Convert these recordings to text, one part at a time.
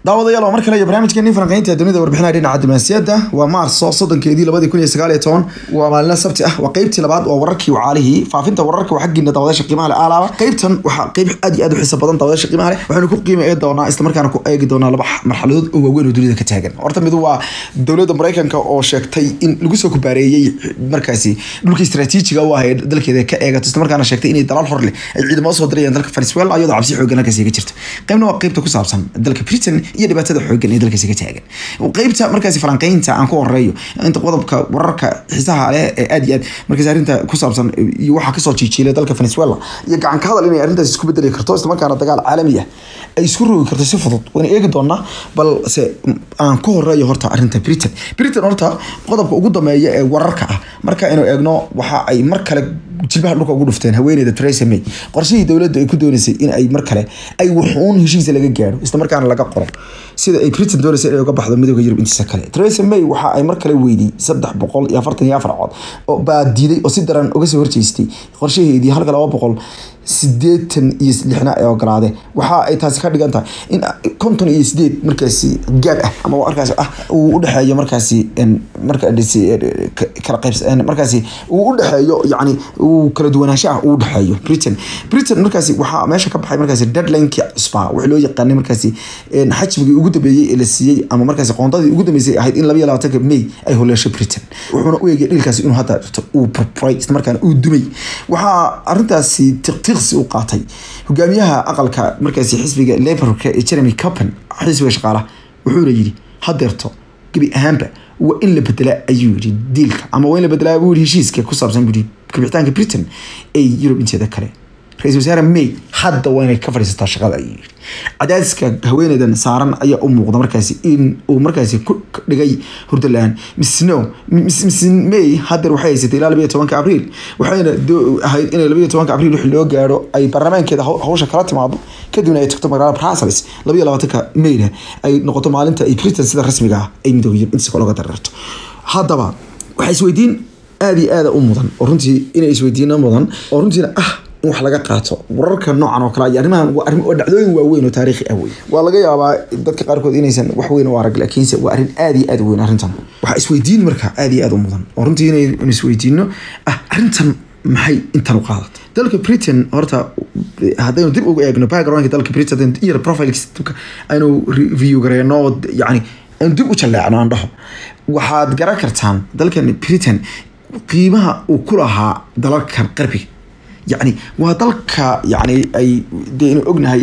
daawadayaal oo mar kale iyo barnaamijkeeni falanqeynta dunida warbixinaha dhinaca diblomaasiyadda waa maarso soddonkeedii labadii kun iyo sagaal iyo toban waa maalina sabti ah waa qeybtii labaad waa wararkii wacaalihii faafinta wararka waa xaggiina daawadayaasha qiimaha leh aalaaba qeybtan waxaa qeyb aad iyo aad u xiisa badan daawadayaasha qiimaha leh waxaynu ku qiima eegi doonaa isla markaana ku eegi doonaa laba marxaladood oo waaweyn oo dunida ka taagan horta midu waa dowladda maraykanka oo sheegtay in lagu soo kubaareeyey markaasi dhulka istaraatiijiga u ah ee dalkeeda ka eegato isla markaana sheegtay inay dalaal hor leh ay ciidamo soo dirayaan dalka venezuela iyadoo cabsi xoogan halkaasi ka jirta qeybna waa qeybta ku saabsan dalka britain iyo dhibaatada xoogan ee dalkaasi ka taagan qeybta markaasi falanqeynta aan ku horeeyo inta qodobka wararka xiisaha leh ee aad iyo aad markaasi arrinta ku saabsan iyo waxaa kasoo jiijiilay dalka venezuela iyo gacan ka hadal inay arrintaasi isku bedeli karto isla markaana dagaal caalami ah ay isku rogi karto si fudud wayna eegi doonaa balse aan ku horeeyo horta arrinta britain britain horta qodobka ugu dambeeya ee wararka ah marka aynu eegno waxa ay mar kale jilbaha dhulka ugu dhufteen haweeneyda Theresa May qorshihii dowladda ay ku doonaysay in ay mar kale ay wuxuun heshiis laga gaaro isla markaana laga qoro sida ay Britain doonaysay inay uga baxdo midowga Yurub intiisa kale Theresa May waxa ay mar kale weydii saddex boqol iyo afartan iyo afar cod oo baa diiday oo si daran uga soo horjeestay qorshaheedii halka laba boqol sideetan iyo lixna ee ogolaade waxa ay taasi ka dhigan tahay in konton iyo sideed markaasi gaab ah ama markaasi ah uu u dhexeeyo markaasi markaasi kala qaybs markaasi uu u dhexeeyo yacni uu kala duwanaansho ah uu u dhexeeyo britain britain markaasi waxaa meesha ka baxay markaasi deadlinekii cusbaa wixii loo yaqaanay markaasi xajmigii ugu dambeeyey ee la siiyey ama markaasi qoondadii ugu dambeysay ahayd in laba iyo labaatanka may ay holeesho britain wuxuuna u eegay dhilkaasi inuu hadda uu burburay isla markaana uu dumay waxaa arrintaasi tiqtiqsi u qaatay hogaamiyaha aqalka markaasi xisbiga laborka ee jeremy copen xisbiga shaqaalaha wuxuuna yidhi hadeerto gebi ahaanba waa in la bedelaa ayuu yidhi diilka ama waa in la bedelaa buu yidhi heshiiska ku saabsan buu yidhi kabixitaanka britain ee yurub inteeda kale ra-isul wasaare may hadda waa inay ka fadhiisataa shaqada ayuu yidhi cadaadiska haweeneydan saaran ayaa u muuqda markaasi in uu markaasi ku dhigay hurdo la-aan miss no miss may haddeer waxay haysatay ilaa labayo tobanka abriil waxayna ahayd inay labayo tobanka abriil wixii loo gaaro ay baarlamaankeeda hawsha kala timaado kadibna ay tagto magaalada brussels labayo labaatanka mayna ay noqoto maalinta ay britain sida rasmiga ah ay midooda yurub intiisa looga dareerto haddaba waxaa isweydiin aada iyo aada u mudan oo runtii inay isweydiina mudan oo runtiina ah in wax laga qaato wararka noocan oo kale iyo arrimahan waa arrin oo dhacdooyin waaweyn oo taariikhi ah wey waa laga yaabaa dadka qaarkood inaysan wax weyn u arag laakiinse waa arrin aada iyo aada u weyn arrintan waxaa isweydiin marka aada iyo aada u mudan oo runtii inaynu isweydiino ah arrintan maxay intan u qaadatay dalka britain horta haddaynu dib ugu eegno backgroundka dalka britain iyo profileka aynu review gareyno yani aynu dib u jalleecno aan dhaho waxaad garan kartaan dalkan britain qiimaha uu ku lahaa dalalkan qarbiga yacni waa dalka yacni ay dee inu ognahay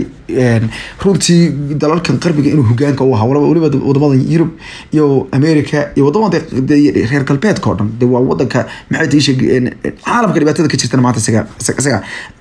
runtii dalalkan qarbiga inuu hogaanka u ahaa waliba wadamada yurub iyo america iyo wadamada reer galbeedka oo dhan de waa wadanka maxay tii sheeg caalamka dhibaatada ka jirtana maanta isaga isaga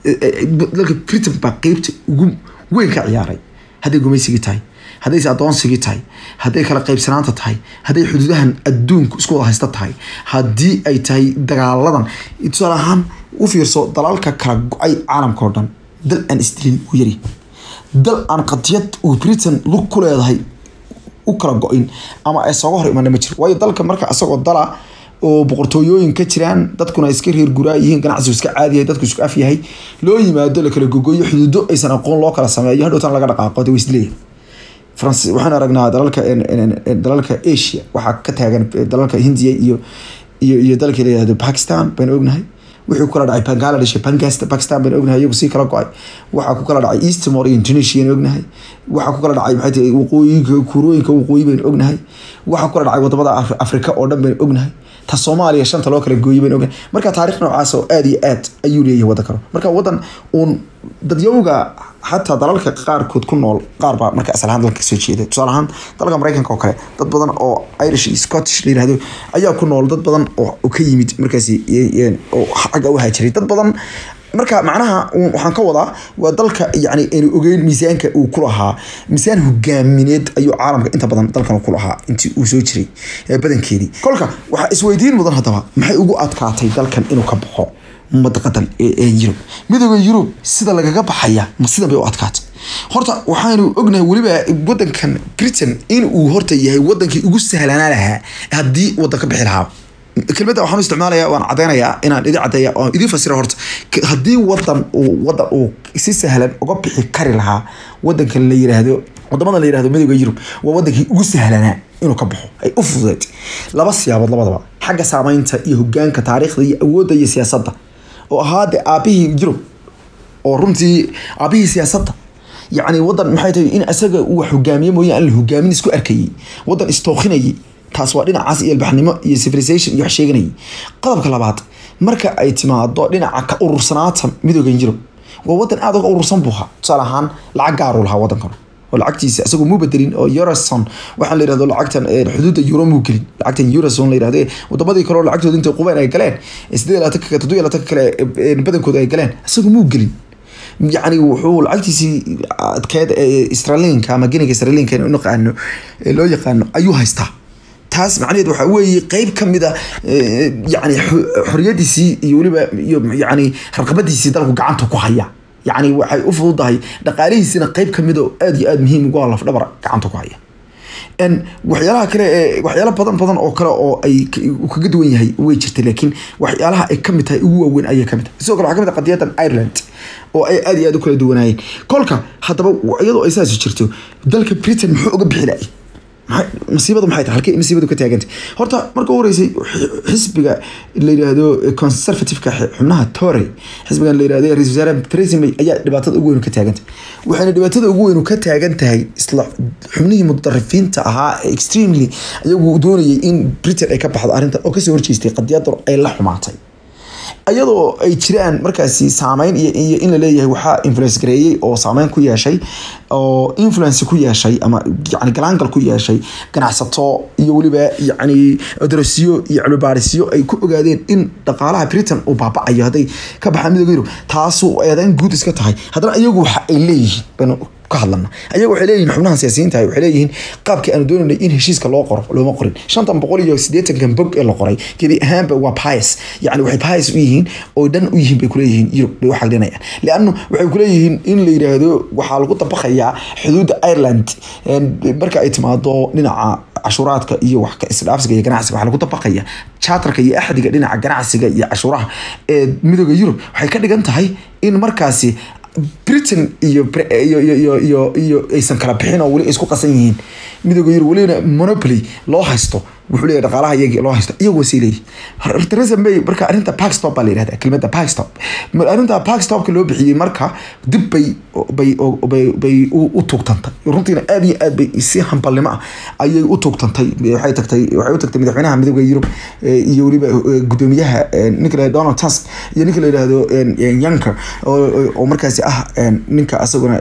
dalka britain baa qeybta ugu weyn ka ciyaaray hadday gumaysigii tahay haddayse adoonsigii tahay hadday kala qaybsanaanta tahay hadday xuduudahan adduunku isku wada haysta tahay haddii ay tahay dagaaladan tusaale ahaan u fiirso dalalka kala go-ay caalamka oo dhan dal aan isdilin uu yari dal aan qadiyad uu britain lug ku leedahay u kala go-in ama ay sooga hor imana ma jiro waayo dalka marka isagoo dala oo boqortooyooyin ka jiraan dadkuna iska reer guraa yihiin ganacsigu iska caadiyahay dadku isku af yahay loo yimaado la kala gogoyo xuduudo aysan aqoon loo kala sameeyo hadhowtan laga dhaqaaqo de waisleeyahay france waxaan aragnaa dalalka dalalka asia waxaa ka taagan dalalka hindiya iyo iyo iyo dalka layihahdo pakistan baynu ognahay wuxuu kala dhacay bangladesh iyo pakistan baynu ognahay iyagu sii kala go-ay waxaa ku kala dhacay eastmore iyo indonesia baynu ognahay waxaa ku kala dhacay maxay tahay waqooyinka kuurooyinka waqooyi baynu ognahay waxaa ku kala dhacay wadamada afrika oo dhan baynu ognahay ta soomaaliya shanta loo kala gooyay baynu ognahay marka taarikh noocaas oo aada iyo aad ayuu leeyahay waddan kale marka waddan uun dadyowga xataa dalalka qaarkood ku nool qaar baa marka asal ahaan dalka kasoo jeeda tusaale ahaan dalka maraykanka oo kale dad badan oo irish iyo scottish la yirahdo ayaa ku nool dad badan oo ka yimid markaasi oo xagga u haajiray dad badan marka macnaha waxaan ka wadaa waa dalka yani aynu ogeyn miisaanka uu ku lahaa miisaan hogaamineed ayuu caalamka inta badan dalkan ku lahaa intii uu soo jiray badankeedii kolka waxaa isweydiin mudan haddaba maxay ugu adkaatay dalkan inuu ka baxo madaqadan ee yurub midooda yurub sida lagaga baxaya ma sidan bay u adkaatay horta waxaanu ognahay weliba wadankan britain in uu horta yahay wadankii ugu sahlanaa lahaa haddii wadan ka bixi lahaa kelmadda waxaan u isticmaalaya waan cadeynayaa inaan idin cadeeya oo idin fasira horta haddii wadan uu wadan uu si sahlan uga bixi kari lahaa wadankan la yiraahdo wadamada la yirahdo midowga yurub waa wadankii ugu sahlanaa inuu ka baxo ay u fududeed laba siyaabood labadaba xagga saameynta iyo hogaanka taariikhda iyo awoodda iyo siyaasadda oo ahaa de aabihii yurub oo runtii aabihii siyaasadda yacni wadan maxay tahay in isaga uu wax hogaamiye mooye aan la hogaamin isku arkayay wadan istookinayay taas waa dhinacaas iyo albaxnimo iyo civilization iyo wax sheeganayay qodobka labaad marka ay timaado dhinaca ka urursanaata midoogan yurub waa wadan aada uga urursan buu ahaa tusaale ahaan lacag gaaruu lahaa wadankan oo lacagtiisa isagoo muu bedelin oo euroson waxaa la yirahdo lacagtan xuduudda euro muu gelin lacagtan euroson la yirahdo wadamadii kale oo lacagtooda intay qubeen ay galeen sideed labaatanka kale toddoba labaatanka kale badankooda ay galeen isagoo muu gelin yacni wuxuu lacagtiisii adkeed israelinka ama geniga israelinka in naqaano loo yaqaano ayuu haystaa taas macnaheed waxaa weeye qeyb ka mid a yani xoriyadiisii iyo weliba iyo yani raqabadiisii dalku gacanta ku haya yani waxay u fududahay dhaqaalihiisina qeyb kamid oo aada iyo aada muhiim ugu laf dhabar gacanta ku haya waxyaalaha kale ee waxyaala badan badan oo kale oo ay kaga duwan yahay way jirta laakiin waxyaalaha ay kamid tahay ugu waaweyn ayay kamid tahay sidoo kale waxaa kamid ah qadiyadan ireland oo ay aada iyo aada u kala duwanaayeen kolka haddaba iyadoo ay saasi jirto dalka britain muxuu uga bixi lahay masiibadu maxay tahay halkay masiibadu ka taagantay horta marka u horeysay xisbiga la yiraahdo conservative-ka xubnaha tory xisbigan la yirahdo ra-isul wasaare theresa may ayaa dhibaatada ugu weyn ka taagantay waxayna dhibaatada ugu weyn ka taagan tahay isla xubnihii mutadarifiinta ahaa ee extremely ayagu doonayay in britain ay ka baxdo arrintan oo kasoo horjeestay qadiyadan ay la xumaatay iyadoo ay jiraan markaasi saameyn iyo in laleeyahay waxaa influence gareeyey oo saameyn ku yeeshay oo influence ku yeeshay ama yani galaangal ku yeeshay ganacsato iyo weliba yani darasiyo iyo cilmibaarisyo ay ku ogaadeen in dhaqaalaha britain uu baabacayo hadday ka baxaan midooda yurub taasu eedayn guud iska tahay haddana iyagu waxa ay leeyihiin baynu ka hadlana ayaga waxay leeyihin xubnaha siyaasiyiinta waxay leeyihiin qaabkii aanu doonaynay in heshiiska loo qoro looma qorin shantan boqol iyo siddeetankan bog ee la qoray gebi ahaanba waa pies yani waxay pies u yihiin oo dhan u yihiin bay kuleeyihiin yurub bay u xaglinayaan liannu waxay kuleeyihiin in la yiraahdo waxaa lagu dabaqayaa xuduudda ireland marka ay timaado dhinaca cashuuraadka iyo wax isdhaafsiga iyo ganacsiga waxaa lagu dabaqaya charterka iyo axdiga dhinaca ganacsiga iyo cashuuraha ee midooda yurub waxay ka dhigan tahay in markaasi britain iyo iyo iyo iyo iyo aysan kala bixin oo weli isku qasan yihiin midooda yurub welina monopoly loo haysto wuxuu leeyahay dhaqaalaha iyagii loo haysto iyagu wasii leeyihin theresa may marka arrinta pakstop baa la yihahda kelimada pakstop arrinta pakstopka loo bixiyey marka dib bay bay bay bay u tuugtantay runtiina aada iyo aad bay si hambalnimo ah ayay u tuugtantay waxay tagtay waxay u tagtay madaxweynaha midooda yurub iyo weliba gudoomiyaha ninka la donald tusk iyo ninka la yidhaahdo yanker oo markaasi ah ninka asaguna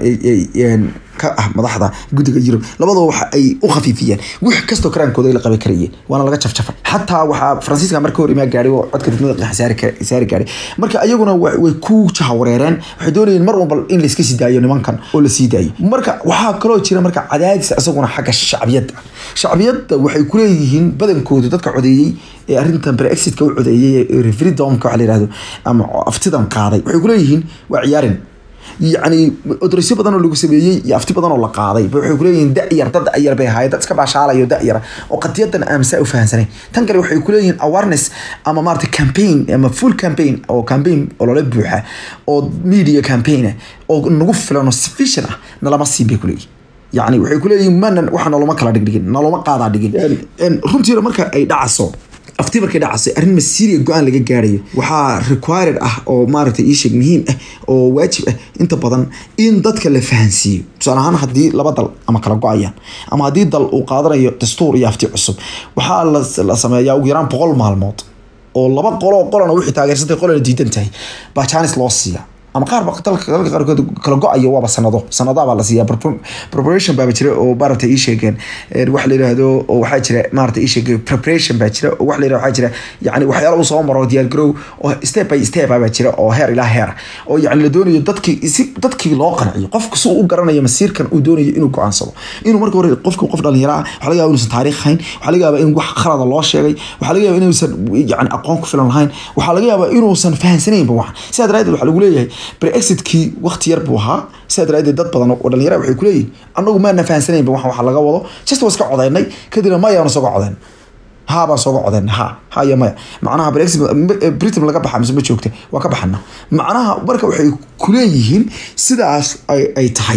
ka ah madaxda guddiga yurub labadaba waxa ay u khafiifiyeen wax kastoo karaankooda ay la qaban karayeen waana laga jafjafay xataa waxaa faransiiska marka hor imaa gaadhay oo codka degmada saari gaadhay marka ayaguna way ku jahawareereen waxay doonayeen mar walba in layska sii daayo nimankan oo la sii daayo marka waxaa kaloo jira marka cadaadis isaguna xagga shacbiyadda shacbiyadda waxay kuleeyihiin badankooda dadka codeeyey ee arrintan brexitka u codeeyey ee referendumka waxa la yihahdo ama aftidan qaaday waxay kuleeyihiin waa ciyaarin yacni odorisyo badan oo lagu sameeyey iyo afti badan oo la qaaday waxay kuleeyihiin da-yar dad da-yar bay ahaayeen dad iska baashaalayo da-yara oo qadiyadan aamsa u fahansanay tan kale waxay kuleeyihiin awareness ama maarata campaign ama full campaign oo campaign olole buuxa oo media campaign ah oo nagu filan oo sufficient ah nalama siin bay kuleeyihin yani waxay kuleeyihiin mana waxa noloma kala dhigdhigin noloma qaadaa dhigin runtiina marka ay dhacaso afti markay dhacasay arrin masiiriya go-aan laga gaarayo waxaa required ah oo maaragtay iisheeg muhiim ah oo waajib ah inta badan in dadka la fahansiiyo tusaale ahaan haddii laba dal ama kala go-ayaan ama haddii dal uu qaadanayo dastuur iyo afti cusub waxaa la sameeyaa ugu yaraan boqol maalmood oo laba qoloo qolana wixii taageersantay qolana diidan tahay baa jaanis loo siiya ama qaar ba dalka dalka qaarkood kala go-ayo waaba sanado sanadaha baa la siiyaa preparation baaba jira oo maarata ii sheegeen wax la yiraahdo oo waxaa jira maarata ii sheegay preparation baa jira oo wax la yirahdo waxaa jira yani waxyaala uu soo maro diyaar garow oo step by step baa jira oo heer ilaa heer oo yani la doonayo dadkii si dadkii loo qanciyo qofka si uu u garanayo masiirkan uu doonayo inuu go-aansado inuu marka hore qofka qof dhalinyaro ah waxaa laga yaaba inuusan taariikh hayn waxaa laga yaaba in wax khalada loo sheegay waxaa laga yaaba inuusan yani aqoon ku filan lahayn waxaa laga yaaba inuusan fahansanaynba waxan sidaa daraadeed waxaa lagu leeyahay brexitkii waqti yar buu ahaa sidaa daraadeed dad badan oo dhalinyara waxay kuleeyihin anagu maana fahansanaynba waxan waxa laga wado just waa iska codaynay kadibna mayaanu soga codayn ha baan sooga codayn ha ha iyo maya macnaha brexit britain laga baxa mise ma joogta waa ka baxana macnaha marka waxay kuleeyihiin sidaas ay tahay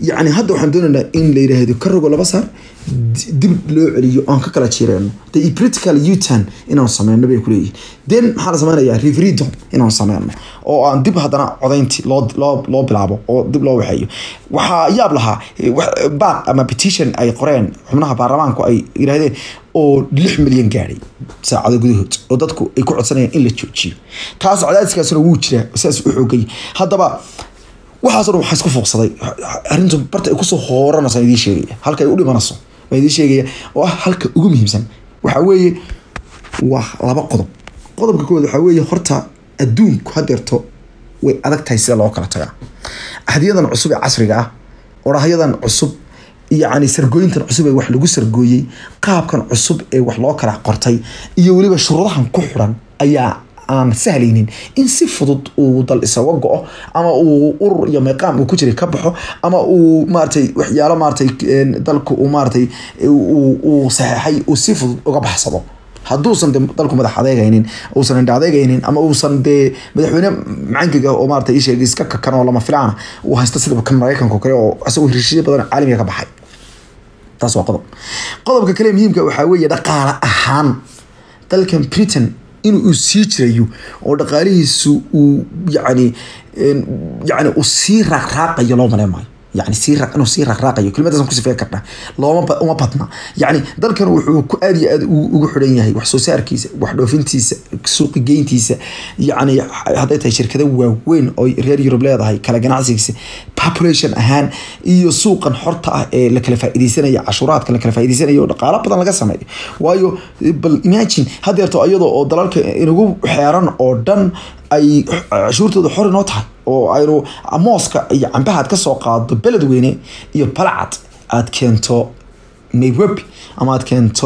yacni hadda waxaan doonaynaa in la yidhaahdo ka rogo laba saar di- dib loo celiyo oon ka kala jireeno the political utan inaan sameyno bay kuleeyihin then maxaa la sameynayaa referendum inaan sameyno oo aan dib haddana codaynti loo loo loo bilaabo oo dib loo waxeeyo waxaa yaab lahaa eh, wax- baaq ama petition ay qoreen xubnaha baarlamaanku ay yidhaahdeen oo lix milyan gaadhay saacado gudahood oo dadku ay ku codsanayaan in la joojiyo taas cadaadiskaasuna wuu jiraa saas u xoogay haddaba waxaas oo dhan waxaa isku fuuqsaday arrintu barta ay kusoo hooranaysa idiin sheegaya halka ay u dhimanayso baa idiin sheegaya oo ah halka ugu muhiimsan waxaa weeye waa laba qodob qodobka koowaad waxaa weeye horta adduunku hadeerto way adag tahay sida loo kala tagaa ahdiyadan cusub ee casriga ah orahyadan cusub yacni sargooyintan cusub ee wax lagu sargooyey qaabkan cusub ee wax loo kala qortay iyo weliba shuruudahan ku xiran ayaa aan sahlaynin in si fudud uu dal isaga go-o ama uu urur iyo meeqaam uu ku jiray ka baxo ama uu maaragtay waxyaalo maaragtay een, dalku uu maaragtay uu uu saxeexay uu si fudud uga baxsado hadduusan de dalku madax adeegaynin uusan indha adeegaynin ama uusan dee madaxweyne macankiga oo maarata isheeg iska kakan oo lama filaana uu haysto sida kan maraykanka oo kale oo isagoo heshiisyo badan caalamiga ka baxay taas waa qodob qodobka kale muhiimka waxaa weeye dhaqaale ahaan dalkan britain in uu sii jirayo oo dhaqaalihiisu uu yacni een, yacni uu sii raaqraaqayo loo maleyn maayo yani sii ra- inuu sii raaqraaqayo kelimadaasaan ku sifeyn karnaa looma ba- uma badna yacni dalkan wuxuu ku aad iyo aad u- ugu xidhan yahay wax soo saarkiisa wax dhoofintiisa suuqi geyntiisa yacni hadday tahay shirkado waaweyn oo reer yurub leedahay kala ganacsigiisa population ahaan iyo suuqan xorta ah ee la kala faa'iideysanaya cashuuraadka la kala faa'iideysanayo oo dhaqaalo badan laga sameeyo waayo bal imagine hadeerto iyadoo oo dalalka inagu xeeran oo dhan ay cashuurtooda xor inoo tahay oo aynu mooska iyo cambaha aad ka soo qaado beledweyne iyo balcad aad keento nairobi ama aad keento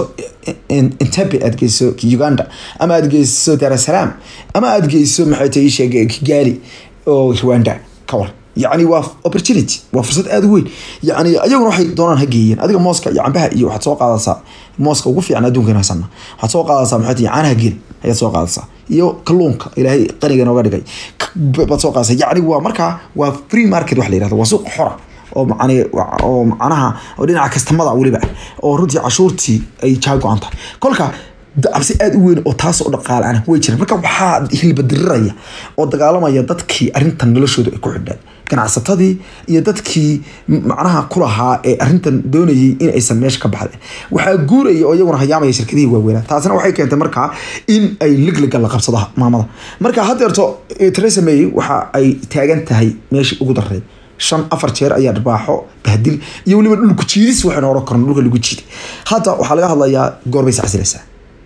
entebe aad geyso uganda ama aad geyso dar es salaam ama aad geyso maxay tahay ii sheeg kigali oo rwanda ka war yacni waa opportunity waa fursad aada u weyn yacni ayaguna waxay doonaan ha geeyeen adiga mooska iyo cambaha iyo waxaad soo qaadaysaa mooska ugu fiican adduunka in haysana waxaad soo qaadaysaa maxay tahay caanaha geel ayaad soo qaadaysaa iyo kalluunka ilaahay qaniga nooga dhigay baad soo qaadaysaa yacni waa markaa waa free market wax la yirahdo waa suuq xora oo macni oo macnaha oo dhinaca kastamada weliba oo runtii cashuurtii ay jaa go-an tahay kolka cabsi aada u weyn oo taas oo dhaqaale aan way jiraan marka waxaa hilbadiriraya oo dagaalamaya dadkii arrintan noloshooda ay ku xidhaan ganacsatadii iyo dadkii macnaha ku lahaa ee arrintan doonayay in aysan meesha ka baxdeen waxaa guuraya oo iyaguna hayaamaya shirkadihii waaweynaa taasina waxay keentay markaa in ay ligliga la qabsado maamada marka haddeerto Theresa May waxa ay taagan tahay meeshii ugu dareed shan afar jeer ayaa dharbaaxo bahdil iyo weliba dhulku jiidis waxaynu oran karno dhulka lagu jiiday hadda waxaa laga hadlayaa goorbay iscasilaysaa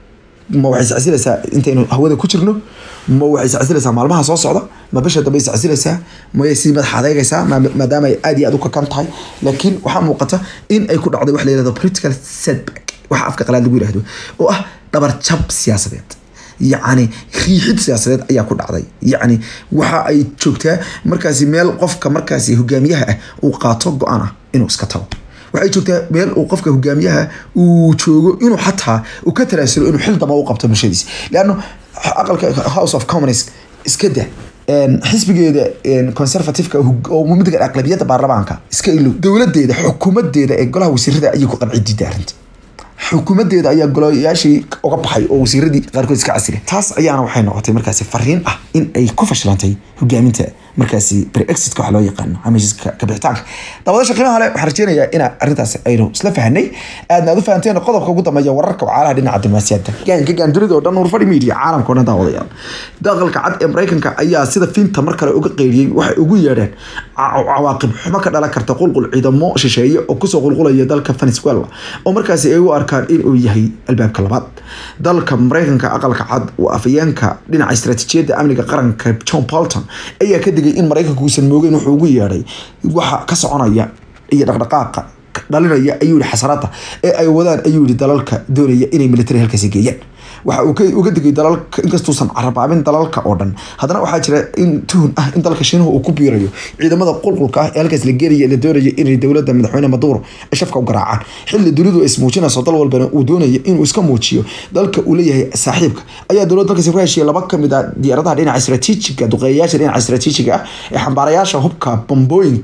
ma waxay iscasilaysaa intaynu hawada ku jirno ma waxay iscasilaysaa maalmaha soo socda ma bisha dambe iscasilaysaa mayay sii madax adeegaysaa ma- maadaama ay aad iyo aad u kakan tahay laakiin waxaa muuqata in ay ku dhacday wax la yihahdo political setback waxa afka qalaad lagu yihahdo oo ah dhabar jab siyaasadeed yacni riixid siyaasadeed ayaa ku dhacday yacni waxa ay joogtaa markaasi meel qofka markaasi hogaamiyaha ah uu qaato go-aan ah inuu iska tago waxay joogtaa meel uu qofka hogaamiyaha uu joogo inuu xataa uu ka taraasulo inuu xil dama u qabto bulshadiisa leanno aqalka house of commonist iska da een, xisbigeeda een, conservative-ka oo midga aqlabiyadda baarlamaanka iska ilow dowladeeda xukuumadeeda ee golaha wasiirada ayay ku qanci diiday arrinta xukuumadeeda ayaa golayaashii uga baxay oo wasiiradii qaarkood iska casile taas ayaana waxay noqotay markaasi fariin ah in ay ku fashilantay hogaaminta markaasi brexitka waxa loo yaqaano hamiiska kabixitaanka dabadasha qiimaha le waxaan rajeynayaa in arrintaas aynu isla fahanay aadna aad u fahanteen qodobka ugu dambeeya wararka wacaalaha dhinaca diblomaasiyadda gaanka gaandunida oo dhan urfadhi media caalamka oo dhan daawadayaal daaqalka cad ee maraykanka ayaa sida fiinta mar kale uga qeyriyey waxay ugu yeedheen ca- cawaaqib xumo ka dhalan karta qulqul ciidamo shisheeye oo kusoo qulqulaya dalka venezuela oo markaasi ay u arkaan inuu yahay albaabka labaad dalka maraykanka aqalka cad oo afayeenka dhinaca istaraatiijiyadda amniga qaranka john bolton ayaa ka digay in maraykanku uusan moogeyn wuxuu ugu yeedhay waxa ka soconaya iyo dhaqdhaqaaqa dhalinaya ayuu yihi xasarada ee ay wadaan ayuu yihi dalalka doonaya inay military halkaasi geeyaan waxa uu ka uga digay dalalka inkastuusan carabaabin dalalka oo dhan haddana waxaa jira in tuhun ah in dalka shiinuhu uu ku biirayo ciidamada qulqulka ah ee halkaas la geenaya la doonayo inay dowladda madaxweyne maduro ay shafka u garaacaan xilli dunidu ay ismuujinayso dal walbana uu doonayo inuu iska muujiyo dalka uu leeyahay saaxiibka ayaa dowladda dalkaasi ku heshiiyay laba ka mid ah diyaaradaha dhinaca istaraatiijiga duqeeyayaasha dhinaca istaraatiijiga ah ee xambaarayaasha hubka bambooyinka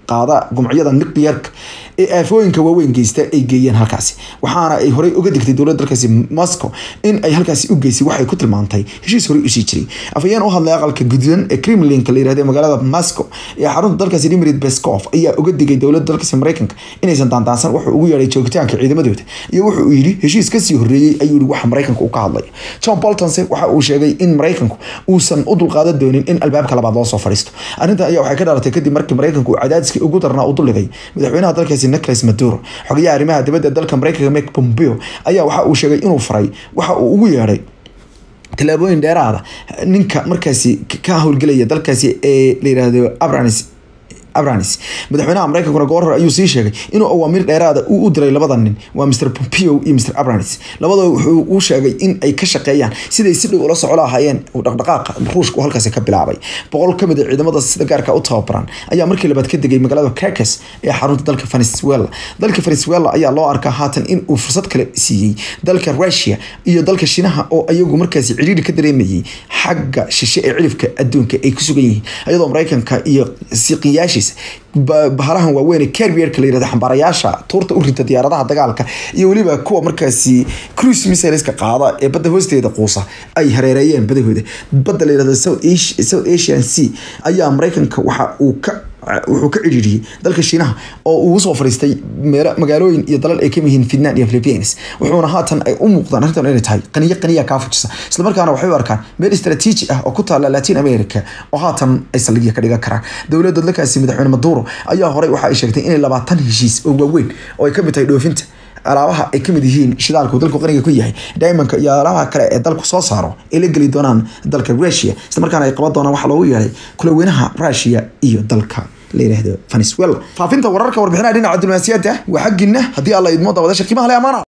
qaada gumcyada nuclearka ee aafooyinka waaweyn geysta ay geeyeen halkaasi waxaana ay horey uga digtay dowladda dalkaasi moscow in ay halkaasi u geysay waxay ku tilmaantay heshiis horey usii jiray afhayeen u hadlay aqalka gududan ee kremlinka la yirahdo magaalada moscow ee xarunta dalkaasi dmitry peskov ayaa uga digay dowladda dalkaasi mareykanka inaysan daandaansan wuxuu ugu yeedhay joogitaanka ciidamadooda iyo wuxuu yidhi heshiis kasii horreeyey ayuu yihi waxa mareykanka uu ka hadlay john boltonse waxa uu sheegay in mareykanku uusan u dulqaadan doonin in albaabka labaad loo soo fadhiisto arrintan ayaa waxay ka dhalatay kadib markii mareykanku uu cadaadiskii ugu darnaa u duldhigay madaxweynaha dalkaasi nicolas maduro xogayaha arrimaha dibadda dalka mareykanka mike pompeo ayaa waxa uu sheegay inuu faray waxa uu ugu yeedhay tallaabooyin dheeraada ninka markaasi ka howlgelaya dalkaasi ee la yiraahdo abranis abranis madaxweynaha mareykankuna goor hore ayuu sii sheegay inuu awaamiir dheeraada uu u diray labada nin waa mr pompeo iyo mr abranis labadaba wuxuu u sheegay in ay ka shaqeeyaan siday si dhow ula soco lahaayeen dhaqdhaqaaqa ruushka uu halkaasi ka bilaabay boqol ka mid a ciidamada sida gaarka u tababaran ayaa markii labaad ka degay magaalada carcas ee xarunta dalka venezuela dalka venezuela ayaa loo arkaa haatan in uu fursad kale siiyey dalka russia iyo dalka shinaha oo iyagu markaasi cidhiiri ka dareemayay xagga shishe ee cilifka adduunka ay ku sugan yihiin iyadoo mareykanka iyo siqiyaashiisa bahalahan waaweyn ee carrierka la yirahdo xambaarayaasha tuurta u rinta diyaaradaha dagaalka iyo weliba kuwa markaasi cruise missileska qaada ee badda hoosteeda quusa ay hareereeyeen badahooda badda la yirahdo south asian sea ayaa mareykanka waxa uu ka wuxuu ka cidhiiriyey dalka shiinaha oo uu usoo fariistay meelo magaalooyin iyo dalal ay kamid yihiin finland iyo philippines wuxuuna haatan ay u muuqdaan arrintan inay tahay qaniyo qaniya kaa fujisa islamarkaana waxay u arkaan meel istaraatiiji ah oo ku taala latin america oo haatan ay saldhigya ka dhigan karaan dowladda dalkaasi madaxweyne maduro ayaa horey waxa ay sheegtay inay labaatan heshiis oo waaweyn oo ay kamid tahay dhoofinta alaabaha ay kamid yihiin shidaalku dalku qaniga ku yahay diamondka iyo alaabaha kale ee dalku soo saaro ay la geli doonaan dalka russia isla markaana ay qaban doonaan waxa loogu yeeray kulaweynaha russia iyo dalka la yiraahdo venezuela faafinta wararka warbixinaha dhinaca diblomaasiyadda waa xaggiina haddii alla idmo dabadasha qiimaha le amaana